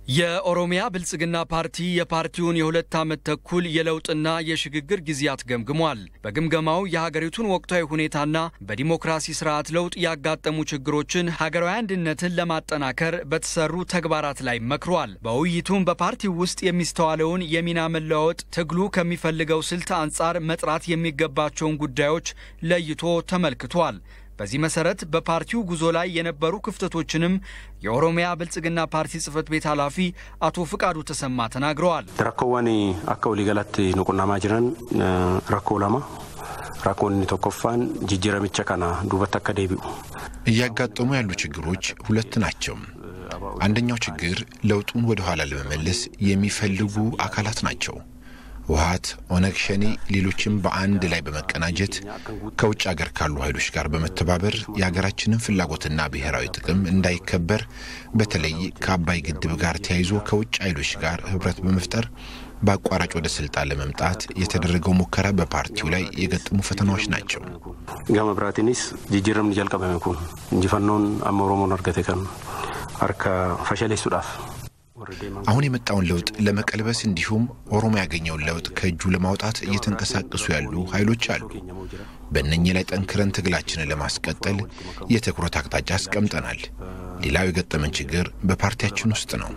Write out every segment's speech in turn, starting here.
የኦሮሚያ ብልጽግና ፓርቲ የፓርቲውን የሁለት ዓመት ተኩል የለውጥና የሽግግር ጊዜያት ገምግሟል። በግምገማው የሀገሪቱን ወቅታዊ ሁኔታና በዲሞክራሲ ስርዓት ለውጥ ያጋጠሙ ችግሮችን፣ ሀገራዊ አንድነትን ለማጠናከር በተሰሩ ተግባራት ላይ መክሯል። በውይይቱም በፓርቲው ውስጥ የሚስተዋለውን የሚና መለዋወጥ፣ ትግሉ ከሚፈልገው ስልት አንጻር መጥራት የሚገባቸውን ጉዳዮች ለይቶ ተመልክቷል። በዚህ መሰረት በፓርቲው ጉዞ ላይ የነበሩ ክፍተቶችንም የኦሮሚያ ብልጽግና ፓርቲ ጽህፈት ቤት ኃላፊ አቶ ፍቃዱ ተሰማ ተናግረዋል። ረኮወን አካ ወሊገላት ንቁናማ ጅረን ረኮ ለማ ራኮን ቶኮፋን ጅጅረምቸ ከና ዱበት አካ ደቢኡ እያጋጠሙ ያሉ ችግሮች ሁለት ናቸው። አንደኛው ችግር ለውጡን ወደ ኋላ ለመመለስ የሚፈልጉ አካላት ናቸው። ውሃት፣ ኦነግ ሸኔ፣ ሌሎችም በአንድ ላይ በመቀናጀት ከውጭ አገር ካሉ ኃይሎች ጋር በመተባበር የሀገራችንን ፍላጎትና ብሔራዊ ጥቅም እንዳይከበር በተለይ ከአባይ ግድብ ጋር ተያይዞ ከውጭ ኃይሎች ጋር ህብረት በመፍጠር በአቋራጭ ወደ ስልጣን ለመምጣት የተደረገው ሙከራ በፓርቲው ላይ የገጠሙ ፈተናዎች ናቸው። ገመ ብራቲኒስ ጅጅረምን ጀልቀበሜ ኩን እንጂፈኖን አመ ኦሮሞን አርገቴ ከን አርከ ፈሸሌሱዳፍ አሁን የመጣውን ለውጥ ለመቀልበስ እንዲሁም ኦሮሞ ያገኘውን ለውጥ ከእጁ ለማውጣት እየተንቀሳቀሱ ያሉ ኃይሎች አሉ። በእነኚህ ላይ ጠንክረን ትግላችንን ለማስቀጠል የትኩረት አቅጣጫ አስቀምጠናል። ሌላው የገጠመን ችግር በፓርቲያችን ውስጥ ነው።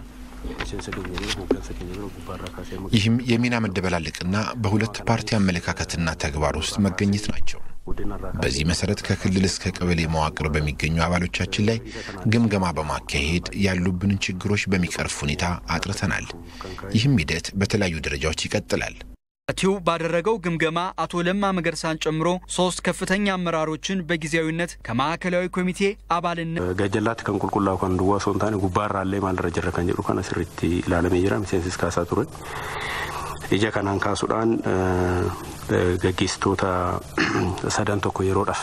ይህም የሚና መደበላለቅና በሁለት ፓርቲ አመለካከትና ተግባር ውስጥ መገኘት ናቸው። በዚህ መሰረት ከክልል እስከ ቀበሌ መዋቅር በሚገኙ አባሎቻችን ላይ ግምገማ በማካሄድ ያሉብንን ችግሮች በሚቀርፍ ሁኔታ አጥርተናል። ይህም ሂደት በተለያዩ ደረጃዎች ይቀጥላል። ፓርቲው ባደረገው ግምገማ አቶ ለማ መገርሳን ጨምሮ ሶስት ከፍተኛ አመራሮችን በጊዜያዊነት ከማዕከላዊ ኮሚቴ አባልነት ገጀላት ከን ቁልቁላው ከን ድዋ ሶንታን ጉባራ ላይ ማልረ ጀረ ከን ጀሩ ከነ ስሪቲ ላለሜ ጅራ ሚሴንሲስ ካሳ ቱረ ija kanaan kaasuudhaan gaggeessitoota sadan tokko yeroodhaaf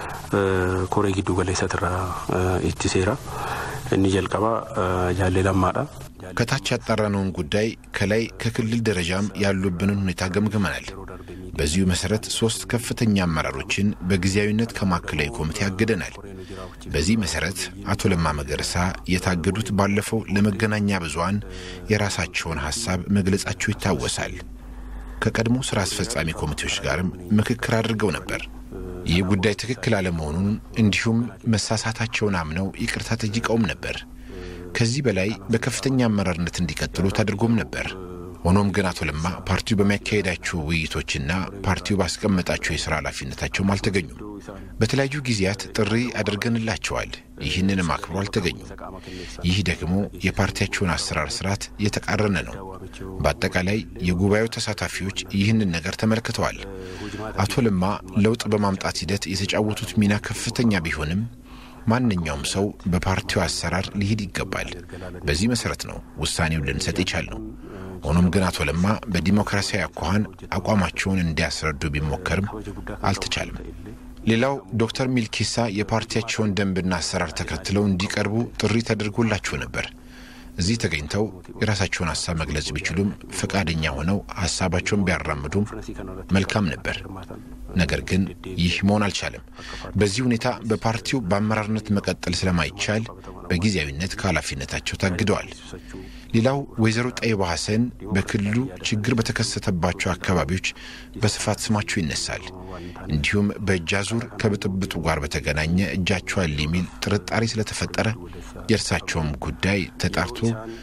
koree giddu galeessatirraa ittiseera. inni jalqabaa jaallee lammaadha. ከታች ያጣራነውን ጉዳይ ከላይ ከክልል ደረጃም ያሉብንን ሁኔታ ገምግመናል። በዚሁ መሰረት ሶስት ከፍተኛ አመራሮችን በጊዜያዊነት ከማዕከላዊ ኮሚቴ አግደናል። በዚህ መሰረት አቶ ለማ መገርሳ የታገዱት ባለፈው ለመገናኛ ብዙኃን የራሳቸውን ሐሳብ መግለጻቸው ይታወሳል። ከቀድሞ ሥራ አስፈጻሚ ኮሚቴዎች ጋርም ምክክር አድርገው ነበር። ይህ ጉዳይ ትክክል አለመሆኑን እንዲሁም መሳሳታቸውን አምነው ይቅርታ ጠይቀውም ነበር። ከዚህ በላይ በከፍተኛ አመራርነት እንዲቀጥሉ ተደርጎም ነበር። ሆኖም ግን አቶ ለማ ፓርቲው በሚያካሄዳቸው ውይይቶችና ፓርቲው ባስቀመጣቸው የሥራ ኃላፊነታቸውም አልተገኙም። በተለያዩ ጊዜያት ጥሪ አድርገንላቸዋል። ይህንንም አክብሮ አልተገኙም። ይህ ደግሞ የፓርቲያቸውን አሰራር ስርዓት የተቃረነ ነው። በአጠቃላይ የጉባኤው ተሳታፊዎች ይህንን ነገር ተመልክተዋል። አቶ ለማ ለውጥ በማምጣት ሂደት የተጫወቱት ሚና ከፍተኛ ቢሆንም ማንኛውም ሰው በፓርቲው አሰራር ሊሄድ ይገባል። በዚህ መሰረት ነው ውሳኔውን ልንሰጥ የቻልነው። ሆኖም ግን አቶ ለማ በዲሞክራሲያዊ አኳኋን አቋማቸውን እንዲያስረዱ ቢሞከርም አልተቻለም። ሌላው ዶክተር ሚልኬሳ የፓርቲያቸውን ደንብና አሰራር ተከትለው እንዲቀርቡ ጥሪ ተደርጎላቸው ነበር። እዚህ ተገኝተው የራሳቸውን ሀሳብ መግለጽ ቢችሉም ፈቃደኛ ሆነው ሀሳባቸውን ቢያራምዱም መልካም ነበር። ነገር ግን ይህ መሆን አልቻለም። በዚህ ሁኔታ በፓርቲው በአመራርነት መቀጠል ስለማይቻል በጊዜያዊነት ከኃላፊነታቸው ታግደዋል። ሌላው ወይዘሮ ጠይባ ሐሰን በክልሉ ችግር በተከሰተባቸው አካባቢዎች በስፋት ስማቸው ይነሳል። እንዲሁም በእጅ አዙር ከብጥብጡ ጋር በተገናኘ እጃቸው አለ የሚል ጥርጣሬ ስለተፈጠረ የእርሳቸውም ጉዳይ ተጣርቶ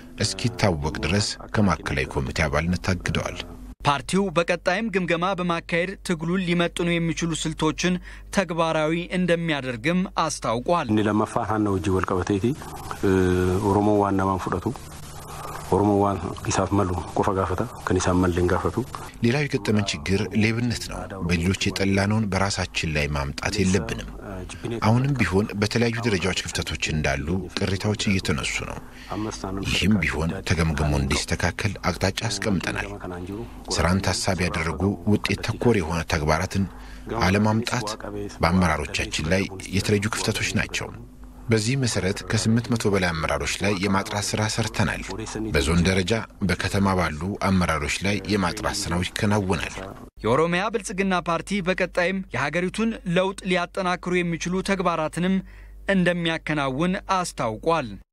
እስኪታወቅ ድረስ ከማዕከላዊ ኮሚቴ አባልነት ታግደዋል። ፓርቲው በቀጣይም ግምገማ በማካሄድ ትግሉን ሊመጥኑ የሚችሉ ስልቶችን ተግባራዊ እንደሚያደርግም አስታውቋል። inni lammaffaan haana hojii wal qabateeti oromoo waan namaan fudhatu oromoo waan isaaf malu qofa gaafata kan isaan malleen gaafatu ሌላው የገጠመን ችግር ሌብነት ነው። በሌሎች የጠላነውን በራሳችን ላይ ማምጣት የለብንም። አሁንም ቢሆን በተለያዩ ደረጃዎች ክፍተቶች እንዳሉ ቅሬታዎች እየተነሱ ነው። ይህም ቢሆን ተገምግሞ እንዲስተካከል አቅጣጫ አስቀምጠናል። ስራን ታሳቢ ያደረጉ ውጤት ተኮር የሆነ ተግባራትን አለማምጣት በአመራሮቻችን ላይ የተለዩ ክፍተቶች ናቸው። በዚህ መሰረት ከስምንት መቶ በላይ አመራሮች ላይ የማጥራት ስራ ሰርተናል። በዞን ደረጃ በከተማ ባሉ አመራሮች ላይ የማጥራት ስራው ይከናወናል። የኦሮሚያ ብልጽግና ፓርቲ በቀጣይም የሀገሪቱን ለውጥ ሊያጠናክሩ የሚችሉ ተግባራትንም እንደሚያከናውን አስታውቋል።